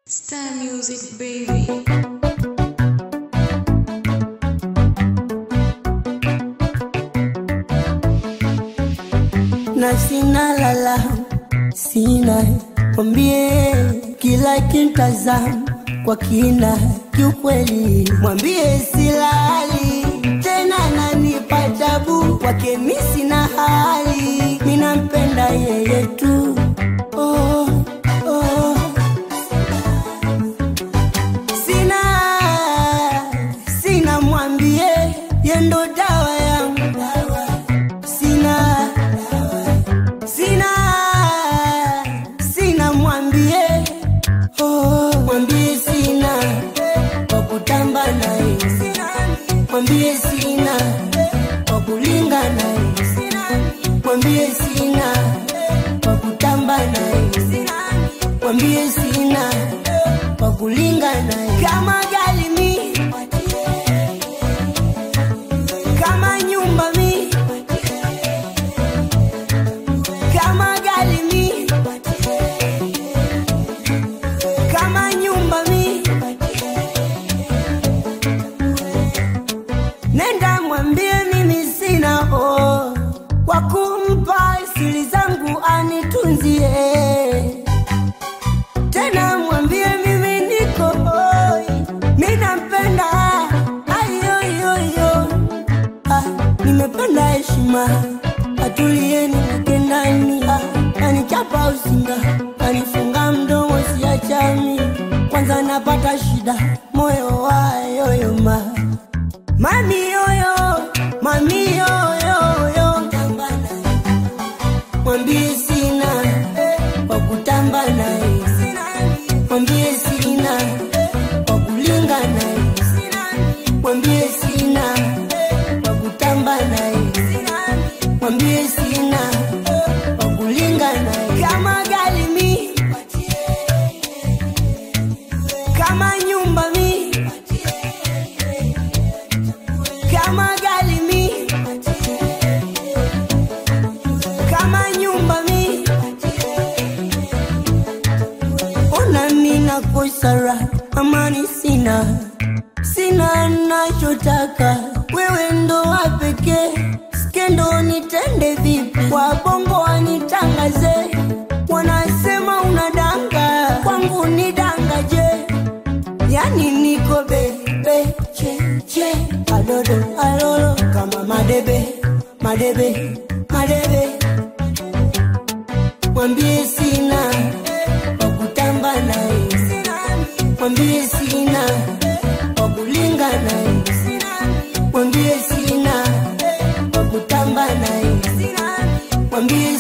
Star Music baby. na sina lala, sina mwambie kila kintazam kwa kina, kiukweli mwambie silali tena, nanipa tabu kwake, mi sina hali, minampenda yeye tu oh, oh. Sina, sina mwambie yendo dawa yangu sina sina sina mwambie oh, mwambie sina kwa kutamba naye mwambie sina kwa kulinga naye mwambie sina kwa kutamba naye mwambie sina kwa kulinga naye kama gali mi kama nyumba mi kama gali mi kama nyumba mi nenda mwambie mimi sina oh, kwa kumpa siri zangu anitunzie tena mwambie mimi niko hoi mi nampenda ayoyoyo ah, nimependa heshima atulieni nakendani ah, anichapa usinga anifunga mdomo siachami kwanza napata shida moyo wayoyoma mami yoyo mami yoyoyo mwambie sina kwa kutamba naye mwambie sina kwa kulinga naye mwambie sina kwa kutamba naye mwambie sina kwa kulinga naye kama gali mi kama nyumba mi kama gali mi kama nyumba mi ona mina kosara amani sina sina nachotaka wewe ndo wa pekee skendo nitende vipi kwa bongo wanitangaze wanasema unadanga kwangu ni dangaje yani niko bebe cheche adodo alolo kama madebe madebe madebe mwambie sina kwa kutamba naye mwambie sina kwa kulinga naye mwambie sina kwa kutamba naye mwambie